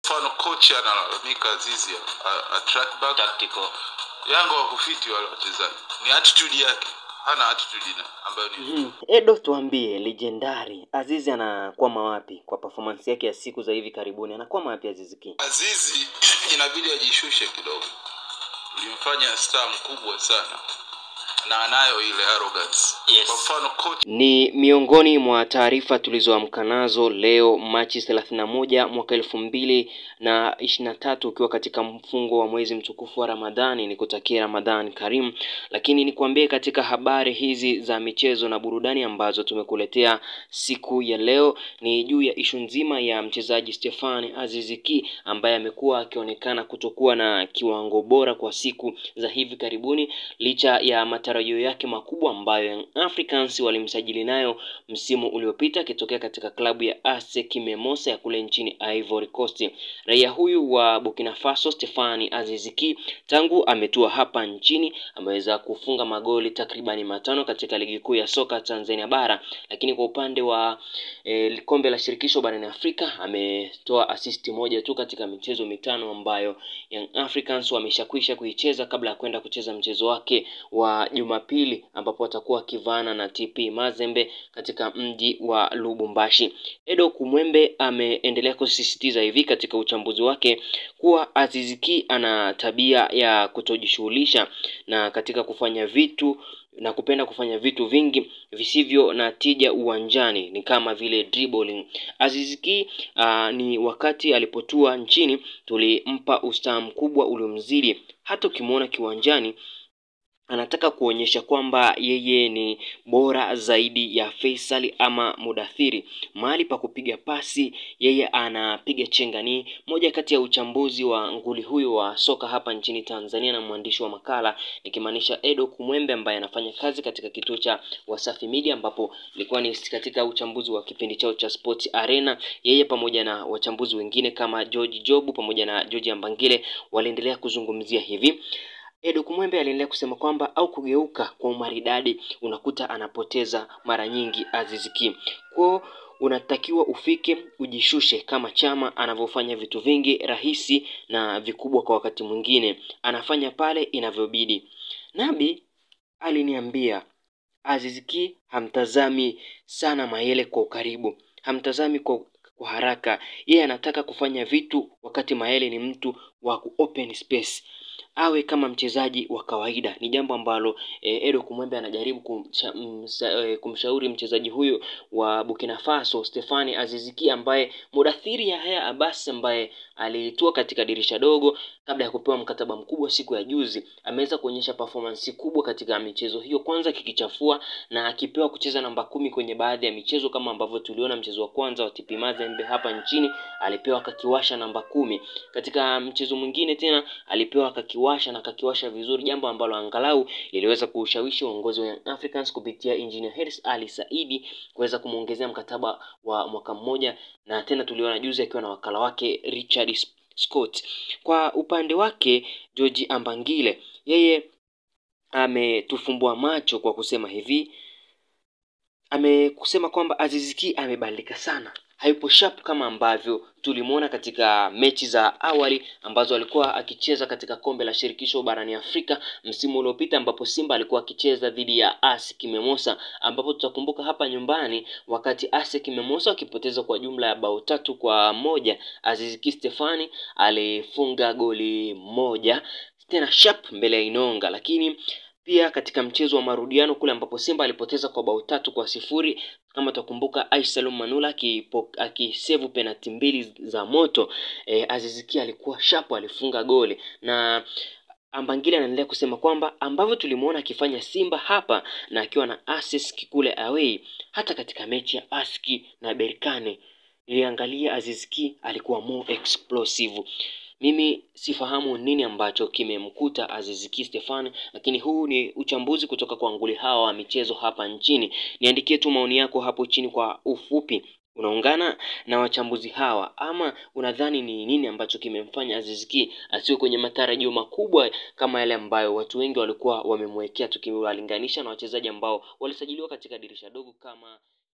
mfano coach analalamika Azizi a, a track back tactical Yanga wakufiti wale wachezaji, ni attitude yake, hana attitude ina ambayo ni Mhm. Edo, tuambie legendari Azizi anakwama wapi kwa performance yake ya siku za hivi karibuni? Anakwama wapi Azizi Ki? Azizi inabidi ajishushe kidogo, tulimfanya star mkubwa sana na anayo ile arrogance. Yes. Kwa mfano coach Ni miongoni mwa taarifa tulizoamka nazo leo Machi 31 mwaka elfu mbili na ishirini na tatu ukiwa katika mfungo wa mwezi mtukufu wa Ramadhani. Ni kutakia Ramadhani karimu, lakini nikwambie katika habari hizi za michezo na burudani ambazo tumekuletea siku ya leo ni juu ya ishu nzima ya mchezaji Stefan Aziz Ki ambaye amekuwa akionekana kutokuwa na kiwango bora kwa siku za hivi karibuni licha ya matarajio yake makubwa ambayo Young Africans walimsajili nayo msimu uliopita akitokea katika klabu ya ASEC Mimosas ya kule nchini Ivory Coast. Raia huyu wa Burkina Faso Stefani Aziz Ki tangu ametua hapa nchini ameweza kufunga magoli takribani matano katika ligi kuu ya soka Tanzania bara, lakini kwa upande wa e, kombe la shirikisho barani Afrika ametoa asisti moja tu katika michezo mitano ambayo Young Africans wameshakwisha kuicheza kabla ya kwenda kucheza mchezo wake wa Jumapili ambapo watakuwa wakivaana na TP Mazembe katika mji wa Lubumbashi. Edo Kumwembe ameendelea kusisitiza hivi katika uchambuzi wake kuwa Aziz Ki ana tabia ya kutojishughulisha na katika kufanya vitu na kupenda kufanya vitu vingi visivyo na tija uwanjani ni kama vile dribbling. Aziz Ki ah, ni wakati alipotua nchini tulimpa ustaa mkubwa uliomzidi, hata ukimwona kiwanjani anataka kuonyesha kwamba yeye ni bora zaidi ya Faisal ama Mudathiri. Mahali pa kupiga pasi yeye anapiga chenga. Ni moja kati ya uchambuzi wa nguli huyu wa soka hapa nchini Tanzania na mwandishi wa makala nikimaanisha Edo Kumwembe ambaye anafanya kazi katika kituo cha Wasafi Media, ambapo ilikuwa ni katika uchambuzi wa kipindi chao cha Sports Arena. Yeye pamoja na wachambuzi wengine kama George Jobu pamoja na George Ambangile waliendelea kuzungumzia hivi Edo Kumwembe aliendelea kusema kwamba au kugeuka kwa umaridadi unakuta anapoteza mara nyingi Aziz Ki. Kwao unatakiwa ufike ujishushe kama Chama anavyofanya vitu vingi rahisi na vikubwa kwa wakati mwingine, anafanya pale inavyobidi. Nabi aliniambia Aziz Ki hamtazami sana Mayele kwa ukaribu, hamtazami kwa kwa haraka. Yeye anataka kufanya vitu wakati Mayele ni mtu wa ku open space awe kama mchezaji wa kawaida. Ni jambo ambalo eh, Edo Kumwembe anajaribu kumsha, msa, eh, kumshauri mchezaji huyo wa Burkina Faso Stefani Aziz Ki ambaye Mudathiri Yahya Abbas ambaye alitua katika dirisha dogo kabla ya kupewa mkataba mkubwa siku ya juzi, ameweza kuonyesha performance kubwa katika michezo hiyo, kwanza kikichafua na akipewa kucheza namba kumi kwenye baadhi ya michezo kama ambavyo tuliona mchezo wa kwanza wa TP Mazembe hapa nchini alipewa akakiwasha namba kumi. Katika mchezo mwingine tena alipewa akakiwasha na akakiwasha vizuri, jambo ambalo angalau liliweza kuushawishi uongozi wa Young Africans kupitia Engineer Hersi Ali Saidi kuweza kumwongezea mkataba wa mwaka mmoja, na tena tuliona juzi akiwa na wakala wake Richard Scott. Kwa upande wake George Ambangile yeye ametufumbua macho kwa kusema hivi, amekusema kwamba Aziz Ki amebadilika sana, hayupo sharp kama ambavyo tulimwona katika mechi za awali ambazo alikuwa akicheza katika kombe la shirikisho barani Afrika msimu uliopita, ambapo Simba alikuwa akicheza dhidi ya ASEC Mimosas, ambapo tutakumbuka hapa nyumbani wakati ASEC Mimosas wakipoteza kwa jumla ya bao tatu kwa moja, Aziz Ki Stefani alifunga goli moja tena sharp mbele ya Inonga, lakini pia katika mchezo wa marudiano kule ambapo Simba alipoteza kwa bao tatu kwa sifuri kama utakumbuka Aisalum Manula akisevu penalti mbili za moto e, Aziz Ki alikuwa sharp, alifunga goli na Ambangile anaendelea kusema kwamba ambavyo tulimuona akifanya Simba hapa na akiwa na ASEC kule away, hata katika mechi ya ASEC na Berkane niliangalia Aziz Ki alikuwa more explosive. Mimi sifahamu nini ambacho kimemkuta Aziz Ki Stefan, lakini huu ni uchambuzi kutoka kwa nguli hawa wa michezo hapa nchini. Niandikie tu maoni yako hapo chini kwa ufupi. Unaungana na wachambuzi hawa ama unadhani ni nini ambacho kimemfanya Aziz Ki asiwe kwenye matarajio makubwa kama yale ambayo watu wengi walikuwa wamemwekea, tukiwalinganisha na wachezaji ambao walisajiliwa katika dirisha dogo kama